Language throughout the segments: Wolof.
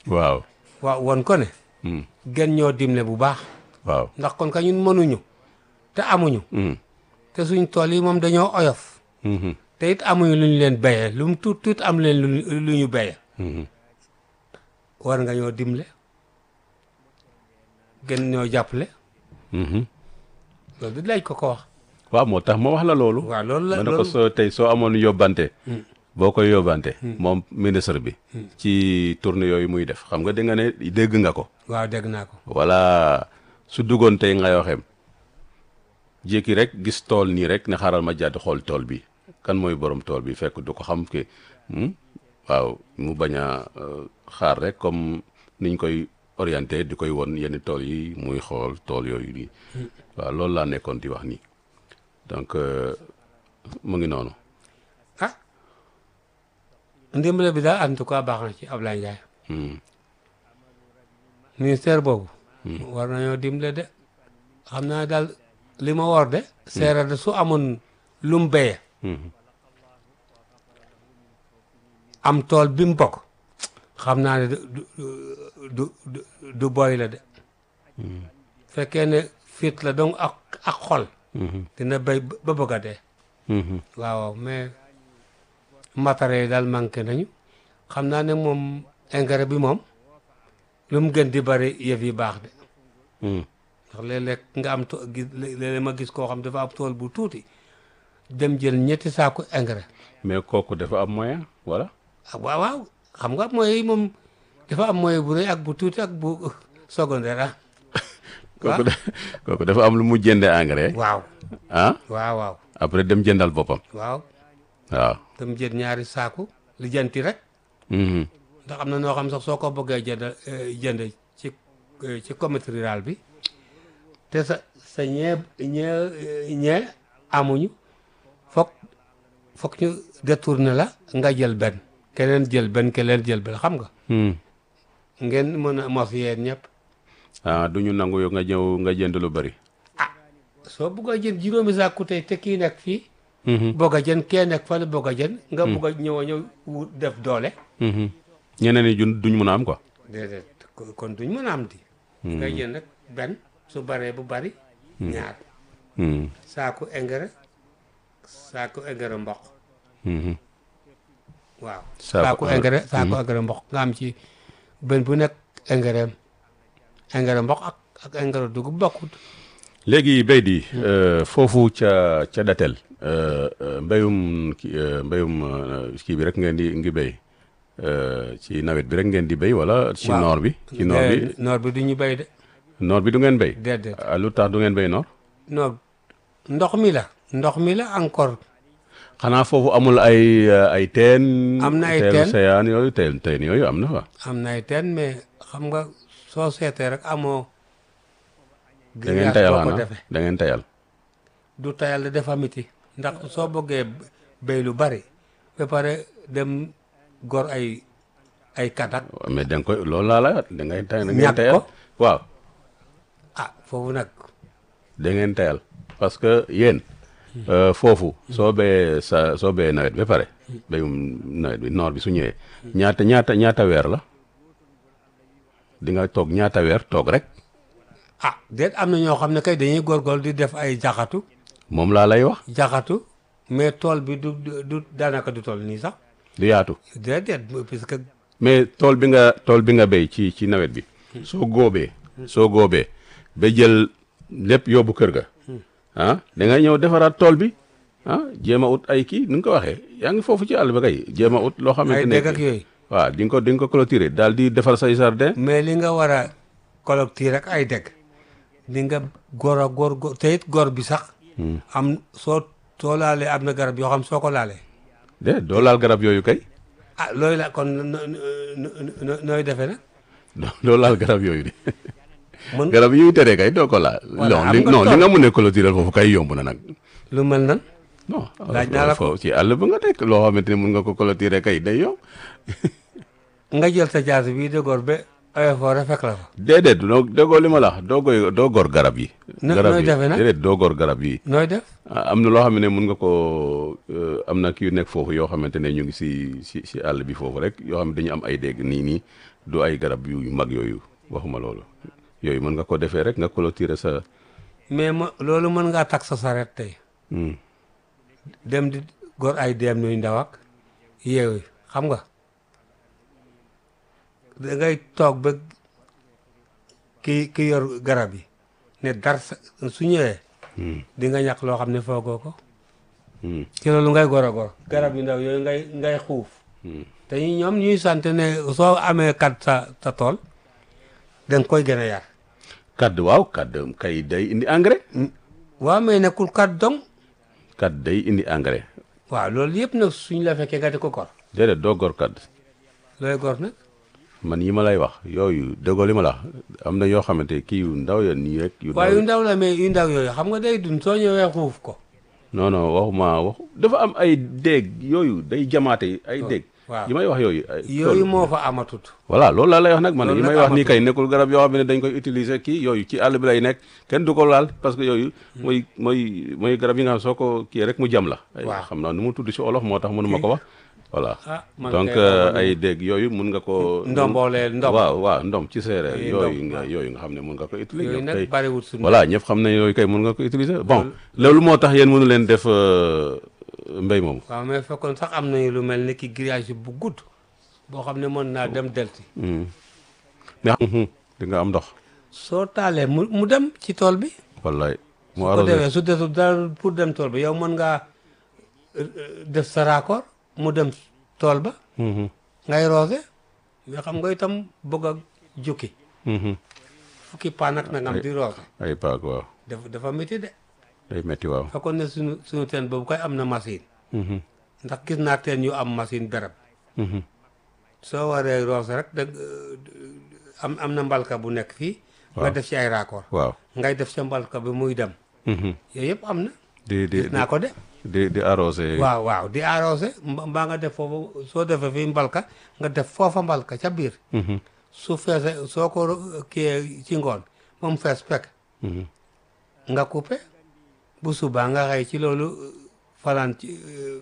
waaw waaw won ko ne Hmm. gën ñoo dimle bu baax waaw ndax kon ka ñun mënuñu te amuñu Hmm. te suñ tool yi moom dañoo oyof Mhm. te it amuñu lu ñu leen béyee lu mu tuut tuut am leen lu lu ñu béyee Mhm. war nga ñoo dimle gën ñoo jàppale Mhm. loolu di laaj ko ko wax waaw moo tax ma wax la loolu waaw loolu la ma ne ko loolu soo tey soo amoon yóbbante boo koy yóbbante moom ministre bi ci tournée yooyu muy def xam nga di nga ne dégg nga ko waaw dégg naa ko wala su duggoon tey nga waxeem jékki rek gis tool nii rek ne xaaral ma jàdd xool tool bi kan mooy borom tool bi fekk du ko xam ke hmm? waaw mu bañ a euh, xaar rek comme niñ koy orienté di koy won yenn tool yi muy xool tool yooyu nii waaw loolu laa nekkoon di wax nii donc euh, mu ngi noonu ah ndimbale bi daal en tout cas baax na ci Ablaye Ndiaye Hmm. ministère boobu war nañoo dimbale de xam naa daal li ma war de seera de su amoon lu mu béyee Mhm. am tool bi mu bokk xam naa ne du du du du boy la de fekkee ne fit la donc ak ak xol Mhm. dina béy ba bëgg a dee Mhm. waaw mais matériel yi daal manqué nañu xam naa ne moom engrais bi moom lu mu gën di bari yëf yi baax de Hmm. ndax léeg-léeg nga am to gis léeg-léeg ma gis koo xam dafa am tool bu tuuti dem jël ñetti saaku engrais mais kooku dafa am moyen voilà ah waaw waaw xam nga moyens yi moom dafa am moyen bu rëy ak bu tuuti ak bu secondaire ah kooku da- kooku dafa am lu mu jënde engrais waaw ah waaw waaw après dem jëndal boppam waaw waaw dem jël ñaari saaku li janti rek Mhm. ndax am na noo xam sax soo ko bëggee jënd eh, jënd ci eh, ci comité rural bi te sa sa ñee ñee ñee amuñu foog foog ñu détourné la nga jël benn keneen jël benn keneen jël benn xam nga Hmm. ngeen mën a mos yéen ñëpp ah du ñu nangu yow nga ñëw nga jënd lu bari soo bëgg a jël juróomi saaku tey te kii nekk fii Mhm. bëgg a jën kee nekk fële bëgg a jën nga bëgg a ñëw a ñëw wut def doole Mhm. ñeneen ñi jun duñ mun a am quoi déedéet ko- kon duñ mën a am di nga jël nag benn su baree bu bari ñaar Hmm. saaku engrais saaku engrais mboq Mhm. waaw Saaku saaku engrais. engrais saaku engrais mboq nga am ci benn bu nekk engrais am engrais mboq ak ak engrais dugub bokkut léegi béy di euh, foofu ca ca datel euh, euh, mbéyum ki euh, mbéyum euh, kii bi rek ngeen di ngi béy euh, ci nawet bi rek ngeen di béy wala ci Waaw. noor bi ci noor bi Déedéet, noor bi du ñu béy de noor bi du ngeen béy déedéet ah, lu tax du ngeen béy noor noor ndox mi la ndox mi la encore xanaa foofu amul ay euh, ay teen Am na ay teenu teen. seyaan yooyu teen teen yooyu am na fa am na ay teen mais xam nga soo seetee rek amoo da ngeen grillage tayal boo ko xanaa defee da ngeen tayal du tayal dafa miti ndax soo bëggee béy lu bari ba pare dem gor ay ay katak mais da nga koy loolu laa lay wax da ngay tay da ngeen Ñàkk tayal ko? waaw ah foofu nag da ngeen tayal parce que yéen euh, foofu soo béyee sa soo béyee nawet ba pare béyum nawet bi noor bi su ñëwee ñaata ñaata ñaata weer la di nga toog ñaata weer toog rek ah déet am na ñoo xam ne kay dañuy góorgóorlu di def ay jaxatu moom laa lay wax jaxatu mais tool bi du du du daanaka du tool nii sax du yaatu déedéet parce que mais tool bi nga tool bi nga béy ci ci nawet bi soo góobee soo góobee ba jël lépp yóbbu kër ga ah da ngay ñëw defaraat tool bi ah jéem a ut ay kii ni nga ko waxee yaa ngi foofu ci àll ba kay jéem a ut loo xamante ay ne dégg ak yooyu waaw di nga ko di nga ko clôturer daal di defar say jardin mais li nga war a collecter rek ay dégg li nga góor a góor góor te it góor bi sax am soo soo laalee am na garab yoo xam soo ko laalee de doo laal garab yooyu kay ah looy la kon no- no- no- no- nooy defee nag doo doo laal garab yooyu de mën garab yi ñuy teree kay doo ko laal Voilà, non am li nga non li tool. nga mun a clôturer foofu kay yomb na nag lu mel nan non Laaj naa la ko. foofu ci àll ba nga nekk loo xamante ne mun nga ko clôturer kay day yomb nga jël sa jaasi bii de góor ba oyofoore fekk la fa déedéet doo déggoo li ma la wax doo koy doo gor garab yi No- garab nooy yi defee nag? déedéet doo gor garab yi nooy def ah, am na loo xam ne mun nga ko euh, am na kii nekk foofu yoo xamante ne ñu ngi si si si àll bi foofu rek yoo xam ne dañu am ay dégg nii nii du ay garab yu mag yooyu waxuma loolu yooyu mën nga ko defee rek nga clôturer sa mais ma loolu mën ngaa takk sa saret tey Hmm. dem di gor ay dem nuy ndaw ak yeewu xam nga da ngay toog ba ki ki yor garab yi ne dar sa su ñëwee Hmm. di nga ñàkk loo xam ne foogoo ko Hmm. ci loolu ngay gor a gor garab yu ndaw yooyu ngay ngay xuuf Hmm. te ñu- ñoom ñuy sant ne soo amee kat sa sa tool da nga koy gën a yar kadd waaw kadd kay day indi engrais waaw mais nekkul kat dong kadd day indi engrais waaw loolu yëpp nag suñ la fekkee nga di ko gor déedéet doo gor kadd looy gor nag man yi ma lay wax yooyu déggoo li ma la wax am na yoo xamante kii yu ndaw ya nii rek yu waaye yu ndaw ndaw la mais yu ndaw yooyu xam nga day dund soo ñëwee xuuf ko non non waxuma wax dafa am ay déeg yooyu day jamaate ay déeg waaw. yi may wax yooyu ay yooyu loolu- moo fa amatut voilà loolu laa lay wax nag man Loolu yi nag may wax nii amatul. kay nekkul garab yoo xam ne dañ koy utiliser kii yooyu ci àll bi lay nekk kenn du ko laal parce que yooyu mooy mooy mooy garab yi nga xam soo ko kii rek mu jam la ay Waaw. xam naa nu mu tudd si olof moo tax mënuma ko wax voilà ah man donc kay euh, xaw ma ay nu- déeg yooyu mun nga ko ndomboole ndom waaw waaw ndom ci séeréer Ay, yooyu ndom, nga waaw. yooyu nga xam ne mun nga ko utiliser yooyu yow nag kay bariwul suñu voilà ñëpp xam nañ yooyu kay mun nga ko utiliser bon loolu moo tax yéen mënu leen def euh, mbéy moomu waaw mais fekkoon sax am nañu lu mel ni ki grillage bu gudd boo xam ne mën naa dem delti Hmm. mais mhm, di nga am ndox soo taalee mu mu dem ci tool bi wallaay mu su ko arrosé defee su desul dara pour dem tool bi yow mën ngaa euh, euh, def sa raccord mu dem tool ba Mhm, ngay roose mais xam nga itam bëgg a jukki mhm. fukki paan ak nangam di roose ay paak waaw dafa dafa métti de day metti waaw fekkoon ne suñu suñu teen boobu koy am na machine Mhm, ndax gis naa teen yu am machine berab mhm. soo waree roose rek da am am na mbalka bu nekk fii nga Waaw. def ci ay raccord waaw ngay def sa mbalka bi muy dem Mhm. yooyu yëpp am na di di gis naa ko de di di arrosé waaw waaw di arrosé mba- mbaa nga def foofu soo defee fii mbalka nga def foofa mbalka ca biir Mhm, su feese soo ko ro- kiyee ci ngoon moom fees fekk mhm. nga coupé bu subaa nga xëy ci loolu fanaan ci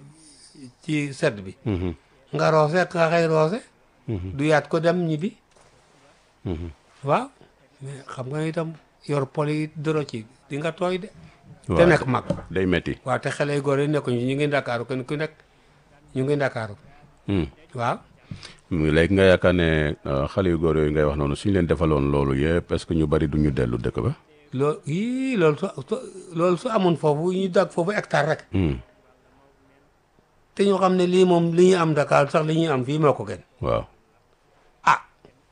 ci sedd bi Mhm, nga roose nga xëy roose mhm, du yaat ko dem ñibbi mhm. waaw mais xam nga itam yor pol yi doro ci di nga tooy de te Waaw, nekk mag day metti waaw te xale yu góor yi nekkuñu ñu ngi ndakaaru kenn ku nekk ñu ngi ndakaaru Hmm. waaw mu léegi nga yaakaar ne euh, xale yu góor yooyu ngay wax noonu suñu leen defaloon loolu yëpp est-ce que ñu bari du ñu dellu dëkk ba loolu yii loolu su su- loolu su amoon foofu ñu dag foofu hectare rek Hmm, te ñu xam ne lii moom li ñu am Dakar sax li ñuy am fii moo ko gën waaw ah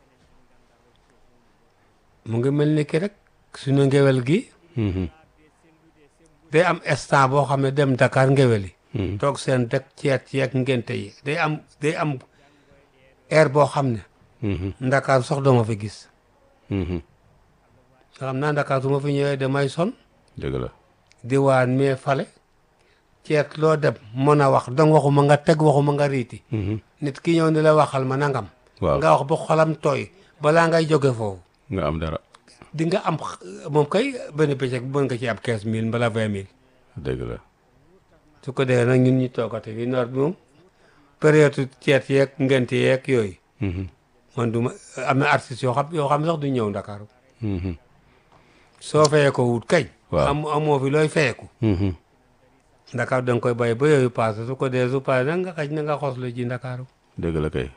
mu ngi mel ni ki rek suñu ngewel gi Mhm, day am instant boo xam ne dem Dakar ngewel yi mhm. toog seen dëkk ceet ceet ngente yi day am day am air boo xam ne Mhm, Ndakaar sox doo ma fi gis mhm. nga xam naa Ndakaar su ma fi ñëwee damay son dëgg la diwaan mais fale ceet loo dem mën a wax dong waxuma nga teg waxuma nga riiti Mhm. nit ki ñëw ni la waxal ma nangam waaw nga wax ba xolam tooy balaa ngay jóge foofu nga am dara di nga am x- moom kay benn bëccëg mën nga ci am quinze mille mbala vingt mille dëgg la su ko defee nag ñun ñu toogate fi noor bi moom période ceet yeeg ngent yeeg yooyu Mhm, man du ma am na artistes yoo xam yoo xam sax du ñëw Ndakaaru mhm, soo fayee ko wut kañ Waaw. am amoo fi looy fayeku mhm. Ndakaaru da nga koy bàyyi ba yooyu passé su ko dee su passé nag nga xaj na nga xoslu ji Ndakaaru dëgg la kay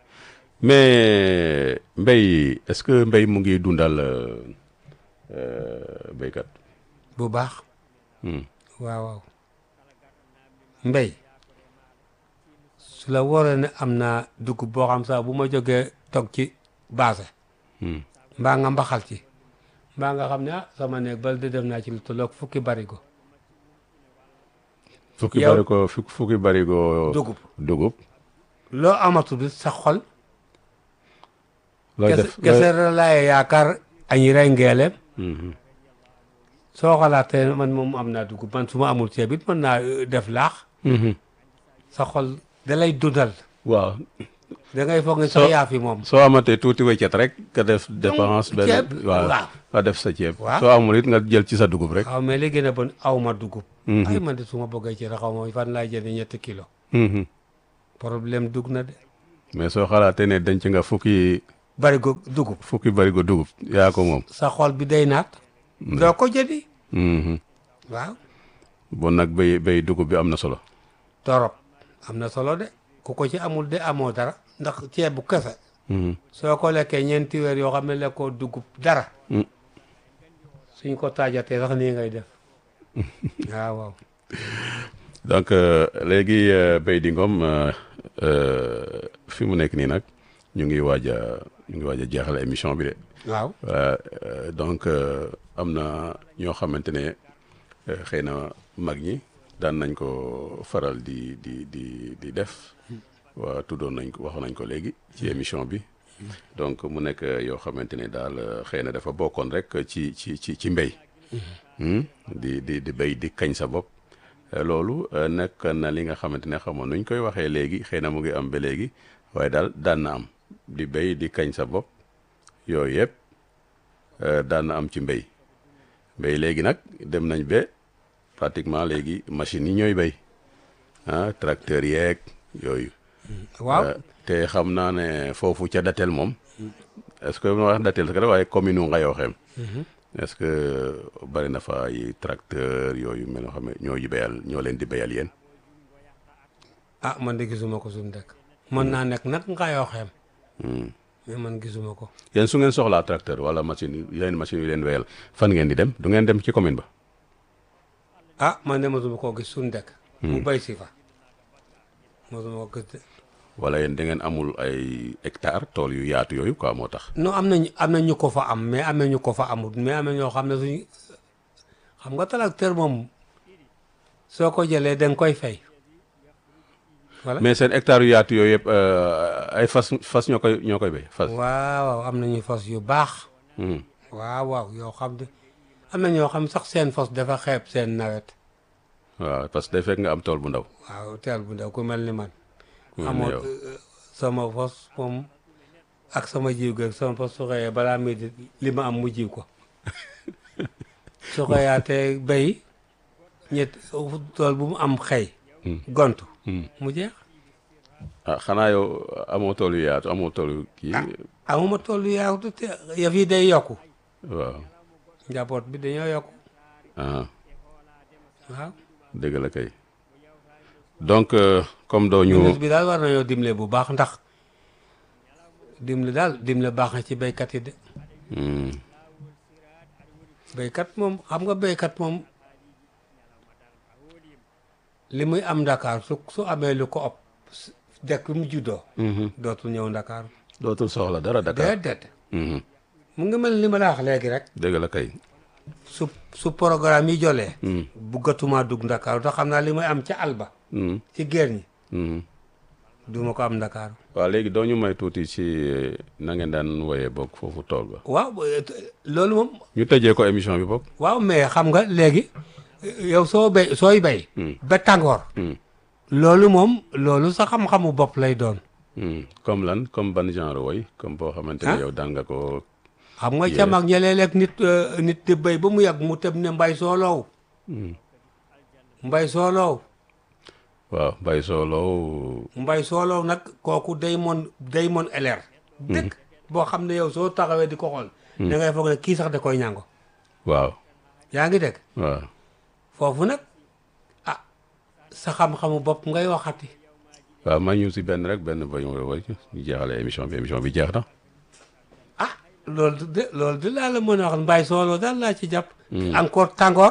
mais mbéy est-ce que mbéy mu ngi dundal euh, euh, béykat bu baax Hmm, waaw waaw mbéy su la wóoree ne am naa dugub boo xam sax bu ma jógee toog ci baase hmm. mbaa nga mbaxal ci mbaa nga xam ne ah sama néeg bal de def naa ci lu tolloog fukki barigo fukki Yow- barigo fukki fukki barigo dugub dugub loo amatul bi sa xol looy kese def kese la laay yaakaar añi rey ngeeleem Mhm, soo xalaatee man moom am naa dugub man su ma amul ceeb it mën naa euh, def laax mhm. sa xol da lay dundal waaw da ngay foog ne Soo- sax yaa fi moom soo amatee tuuti weccet rek nga def dépense benn ceeb, waaw waaw. nga def sa ceeb Waaw. soo amul it nga jël ci sa dugub rek waaw mais li gën a bon aw ma dugub Mhm. ay man de su ma bëggee ci raxaw ma fan laay jënd ñetti kilo Mhm. problème dugg na de mais soo xalaatee ne denc nga fukki barigo dugub fukki barigo dugub yaa ko moom sa xol bi day naat doo ko jëndi Mhm. waaw bon nag béy béy dugub bi am na solo torop am na solo de ku ko ci amul de amoo dara ndax ceeb bu kese Mhm. soo ko lekkee ñeenti weer yoo xam ne lekkoo dugub dara Mm. suñ ko taajatee sax nii ngay def waaw waaw donc euh, léegi euh, Béy di Ngom euh, euh, fi mu nekk nii nag ñu ngi waaj a ñu ngi waaj a jeexal émission bi de waaw Euh, euh, donc euh, am na ñoo xamante ne euh, xëy na mag ñi daan nañ ko faral di di di di def waa tuddoon nañ ko waxoon nañ ko léegi ci émission bi donc mu nekk euh, yoo xamante ne daal euh, xëy na dafa bokkoon rek ci ci ci ci mbéy Hmm? di di di béy di kañ sa bopp Euh, loolu euh, nekk na li nga xamante ne xamoon nuñ koy waxee léegi xëy na mu ngi am ba léegi waaye daal daan na am di béy di kañ sa bopp yooyu yëpp euh, daan na am ci mbéy mbéy léegi nag dem nañ ba pratiquement léegi machines yi ñooy béy ah tracteur yeeg yooyu. waaw Euh, te xam naa ne foofu ca Datel moom est-ce que ma wax Datel sax waaye commune u Ngayokhem est-ce que bari na fa ay tracteur yooyu mel noo xam ne ñoo yi béyal ñoo leen di béyal yéen. ah man de gisuma ko suñu dëkk mën naa nekk nag nga yoo xem Hmm. mais man gisuma ko yéen su ngeen soxlaa tracteur wala machine yi yeneen machine yu leen wéyal fan ngeen di dem du ngeen dem ci commune ba. ah man de mosuma koo gis suñu dëkk mu bay si fa mosuma ko gis de wala yéen da ngeen amul ay hectare tool yu yaatu yooyu quoi moo tax. non am nañu am na ñu ko fa am mais am na ñu ko fa amut mais am na ñoo xam ne suñu xam nga tracteur moom soo ko jëlee da nga koy fay voilà mais seen hectare yu yaatu yooyu yëpp euh, ay fas fas ñoo koy ñoo koy béy fas. waaw waaw am nañu fas yu baax Hmm. waaw waaw yoo xam ne am na ñoo xam sax seen fas dafa xeeb seen nawet waaw parce que day fekk nga am tool bu ndaw. waaw teel bu ndaw ku mel ni man ku mel ni amoon yow. euh, sama fas moom ak sama jiw gi sama fas su xëyee balaa muy di li ma am mu jiw ko su xëyaatee béy ñett tool bu mu am xëy Hmm. gontu Hmm. mu jeex ah xanaa yow amoo tool yu yaatu amoo tool yu kii. amuma tool yu yaatu te yëf yi day yokku waaw njaboot bi dañoo yokku ah waaw dëgg la kay. donc euh, comme doo ñu. ministre bi daal war nañoo dimle bu baax ndax dimle daal dimle baax na ci béykat yi de Hmm. béykat moom xam nga béykat moom li muy am Dakar su su amee lu ko ëpp s- dëkk mu juddoo Mhm. dootul ñëw Dakar dootul soxla dara Dakar. déedéet Mhm. mu ngi mel ni ma la wax léegi rek dëgg la kay. su su programme yi jolee Hmm. buggatuma dugg Dakar te xam naa li muy am ca àlba Hmm. ci géer ñi Hmm. duma ko am Dakar waaw léegi doo ñu may tuuti ci na ngeen daan woyee bokk foofu tool ba. waaw eh, t- loolu moom ñu tëjee ko émission bi bokk. waaw mais xam nga léegi eh, yow soo béy sooy béy Hmm. ba tàngoor Hmm. loolu moom loolu sa xam-xamu bopp lay doon Hmm. comme lan comme ban genre woy comme boo xamante ne Ah. yow daan nga ko. xam nga Yes. ca mag ña léeg-léeg nit euh, nit di béy ba mu yàgg mu tëb ne mbay sooloow Hmm. mbay sooloow waaw bay sooloo. mbay sooloow nag kooku day mon day mon eleer dëkk boo xam ne yow soo taxawee di ko xool da ngay foog ne kii sax da koy ñàngo waaw yaa ngi dégg waaw. foofu nag ah sa xam-xamu bopp ngay waxati waaw ma ñu si benn rek benn ba ñu woy ñu jeexale émission bi émission bi jeex na. ah loolu de loolu de laa la mën a wax mbay sooloo daal laa ci jàpp encore tàngoor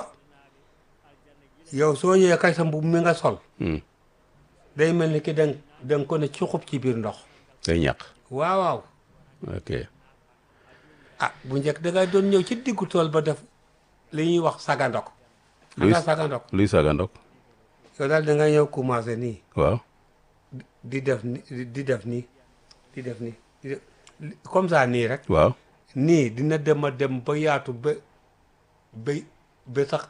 yow soo ñëwee kay sa mbubb mi nga sol Hmm. day mel ni ki da nga da nga ko ne cuxub ci biir ndox day ñàq. waaw waaw ok ah bu njëkk da ngay doon ñëw ci diggu tool ba def li ñuy wax sagandok xam Luy nga sagandok luy saga ndok yow daal da ngay ñëw commencé nii waaw. di def ni di def nii di def nii di def comme ça nii rek waaw. nii dina dem a dem ba yaatu ba ba ba sax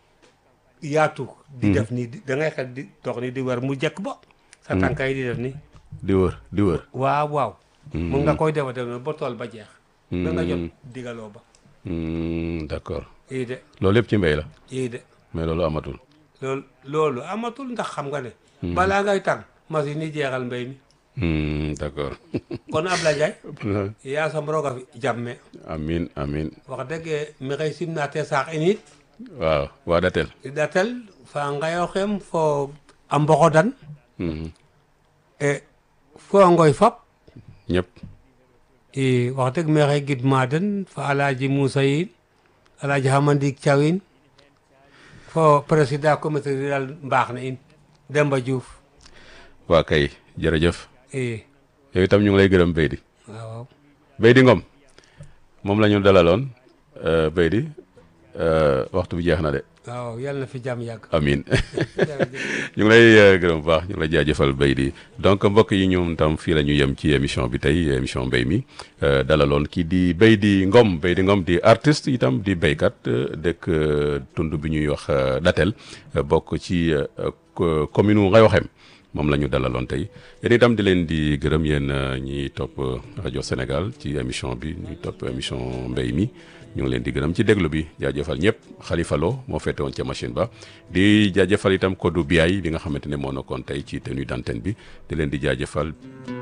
yaatu di def nii di- da ngay xel di dox nii di wër mu jekk ba sa tànka yi di def nii di wër di wër. waaw waaw mun nga koy defa def noonu ba tool ba jeex ba nga jot digaloo ba Hmm, d'accord ii de loolu yëpp ci mbéy la ii de mais loolu amatul. loolu loolu amatul ndax xam nga ne balaa ngay tàng machine yi jeexal mbéy mi Hmm, d'accord kono Ablaye Ndiaye yasam roga fi jamme amin amin wax dëgg maxey simna te saax in it waaw waa datel i ɗatel fa ngayoxem fo a mboxodan Mhm. e fo a ngoy fop ñëpp i wax dëgg maxey gidma den fa Alaaji Moussa yiin Alaaji Hamandik Thiaw in fo président comité rural mbaax na in Demba Diouf waa kay jërëjëf i yow itam ñu ngi lay gërëm Beydi waaw Beydi Ngom moom la ñu dalaloon euh, Beydi euh, waxtu bi jeex na de waaw yàlla na fi jàmm yàgg amin jërëjëf. ñu ngi lay euh, gërëm bu baax ñu ngi lay jaajëfal Beydi donc mbokk yi ñoom tam fii la ñu yem ci émission bi tey émission mbéy mi euh, dalaloon kii di Beydi Ngom Beydi Ngom di artiste itam di béykat euh, dëkk euh, tund bi ñuy wax euh, Datel euh, bokk ci euh, co- commune u Ngayoxem moom la ñu dalaloon tey yéen itam di leen di gërëm yéen euh, ñiy topp euh, rajo Sénégal ci émission bi ñuy topp émission mbéy mi ñu ngi leen di gërëm ci déglu bi jaajëfal ñëpp Khalifa Lo moo féete woon ca machine ba di jaajëfal itam Kodou Biaye bi nga xamante ne moo nekkoon tey ci tenue d'antenne bi di leen di jaajëfal